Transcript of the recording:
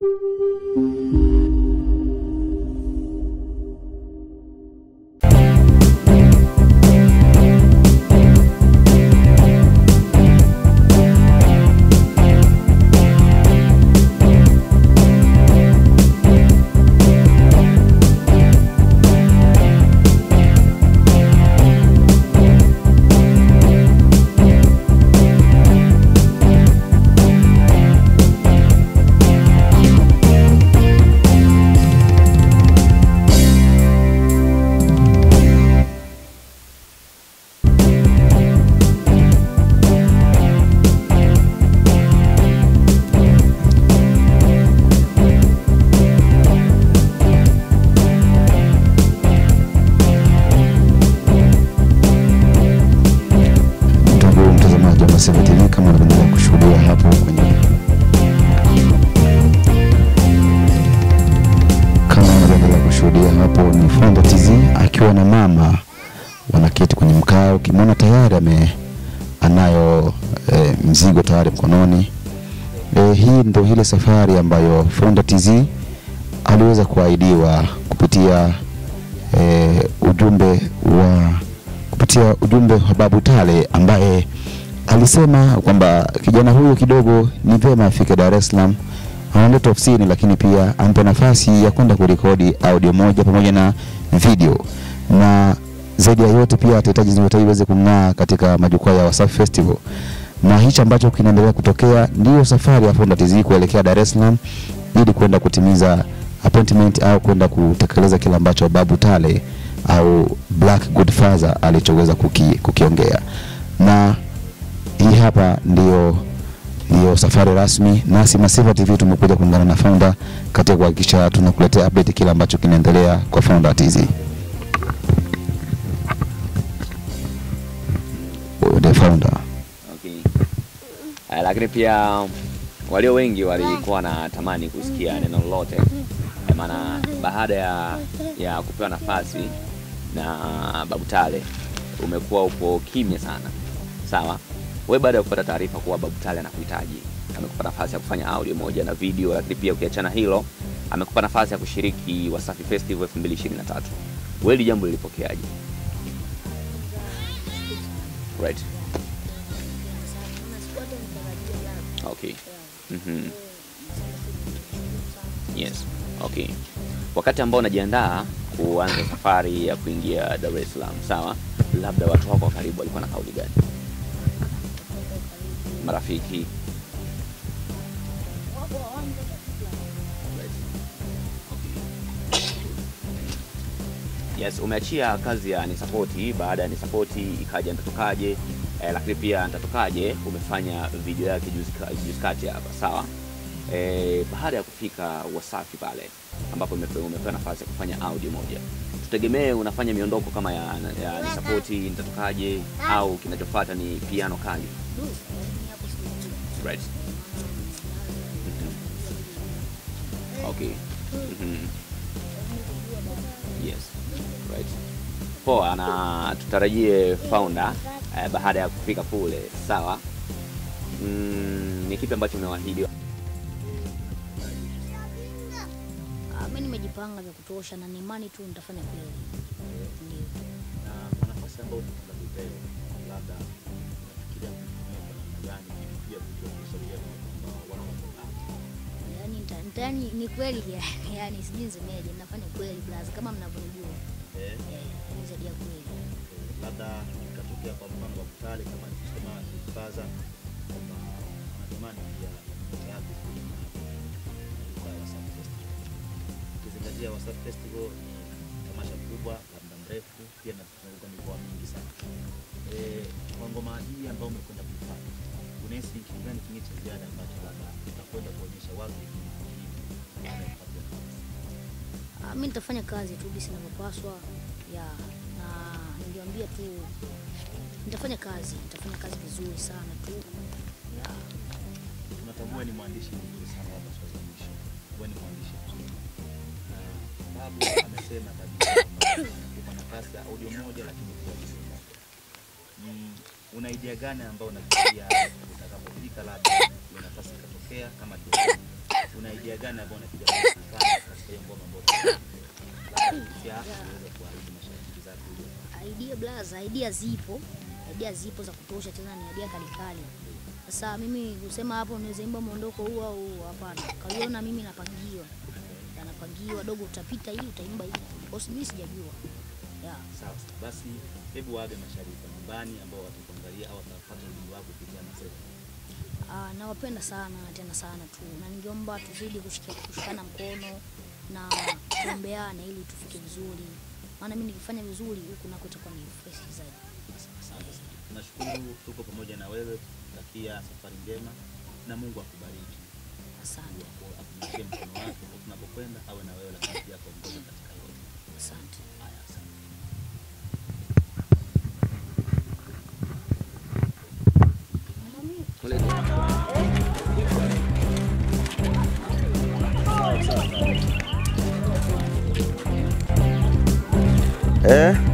Ndugu mtazamaji wa Masifa TV, kama unavyoendelea kushuhudia hapo kwenye kama unavyoendelea kushuhudia hapo ni Fonda TZ akiwa na mama wanaketi kwenye mkao. Ukimwona tayari ame anayo e, mzigo tayari mkononi. E, hii ndio ile safari ambayo Fonda TZ aliweza kuahidiwa kupitia e, ujumbe wa kupitia ujumbe wa Babu Tale ambaye alisema kwamba kijana huyu kidogo ni vyema afike Dar es Salaam analeta ofisini, lakini pia ampe nafasi ya kwenda kurekodi audio moja pamoja na video, na zaidi ya yote pia atahitaji Ziwa iweze kung'aa katika majukwaa ya Wasafi Festival, na hichi ambacho kinaendelea kutokea ndiyo safari ya Fonda TZ kuelekea Dar es Salaam ili kwenda kutimiza appointment au kwenda kutekeleza kile ambacho Babu Tale au Black Godfather alichoweza kuki, kukiongea na hii hapa ndio ndio safari rasmi. Nasi Masifa TV tumekuja kuungana na Founder katika kuhakikisha tunakuletea update kile ambacho kinaendelea kwa Founder TZ. Oh, The Founder. Okay. Uh, lakini pia walio wengi walikuwa wanatamani kusikia neno lolote, Eh, maana baada ya, ya kupewa nafasi na Babu Tale umekuwa upo kimya sana. Sawa, we baada ya kupata taarifa kuwa Babu Tale anakuhitaji, amekupa nafasi ya kufanya audio moja na video, lakini pia ukiachana hilo, amekupa nafasi ya kushiriki Wasafi Festival 2023 wewe hili jambo lilipokeaje? Right. Okay. Mhm. Yes. Okay. Wakati ambao unajiandaa kuanza safari ya kuingia Dar es Salaam, sawa? Labda watu wako wa karibu walikuwa na kauli gani? Marafiki. Yes, umeachia kazi ya nisapoti. Baada ya nisapoti ikaja nitatokaje, eh, lakini pia nitatokaje umefanya video yake juzi ka- juzi kati hapa, sawa. Eh, baada ya kufika Wasafi pale ambapo umepewa umepewa nafasi ya kufanya audio moja, tutegemee unafanya miondoko kama ya, ya nisapoti nitatokaje, au kinachofuata ni piano kali right? Mhm. Okay. Mhm. Yes. Right. Poa, na tutarajie founder eh, baada ya kufika kule, sawa. Mm, ni kipi ambacho umewaahidi? Ah, mimi nimejipanga vya kutosha na ni imani tu nitafanya kweli. Ndio. na kwa nafasi ambayo tunakupewa labda unafikiria kutumia kwa namna gani ili pia kujionyesha pia na watu ambao wanaokufahamu. Yaani nita- nita- yaani ni kweli yani, yani sijui nisemeje, nafanya kweli blaza kama mnavyonijua. Eh, Eh, ni zaidi ya kweli. eh, labda ikatokea kwa mfano wa Butale kama alivyosema Faza kwamba anatamani pia nyota yake kwenye majukwaa ya Wasafi Festival. Ukizingatia Wasafi Festival ni tamasha kubwa la muda mrefu, pia na tunazunguka mikoa mingi sana. Eh, kwa ngoma hii ambayo umekwenda kuifanya, unahisi kitu gani kingine cha ziada ambacho labda utakwenda kuonyesha watu hivi baada ya kupata nafasi? Ah, mimi nitafanya kazi tu jinsi inavyopaswa. Ya, na niliambia tu nitafanya kazi, nitafanya kazi vizuri sana tu. Ya, tunatambua ni mwandishi mzuri sana labda swali la mwisho wewe ni mwandishi mzuri na babu amesema kabisa kwamba anakupa nafasi ya audio moja lakini pia video moja ni una idea gani ambayo unafikiria utakapofika labda hiyo nafasi ikatokea kama alivyosema una idea gani ambayo unapiga katika hiyo ngoma ambayo ya uweze kuahidi mashabiki zako ili idea blaza, idea zipo, idea zipo za kutosha, tena ni idea kalikali. Sasa mimi kusema hapo niweze imba mwondoko huu au huu, hapana. Kaiona mimi napangiwa, Na napangiwa dogo, utapita hii utaimba hii, kwa sababu mimi sijajua yeah. sawa sawa. Basi hebu waage mashabiki wa nyumbani ambao watakuangalia au watapata ujumbe wako kupitia Masela. Ah, nawapenda sana tena sana tu, na ningeomba tuzidi kushika- kushikana mkono na kuombeana ili tufike vizuri, maana mimi nikifanya vizuri huku nako itakuwa ni fresh zaidi. Asante sana. Tunashukuru tuko pamoja na wewe, takia safari njema na Mungu akubariki. Asante, Akunyeshie mkono wake huko tunapokwenda, awe na wewe, lakini pia kuongoza katika yote. asante. Haya, asante. Eh?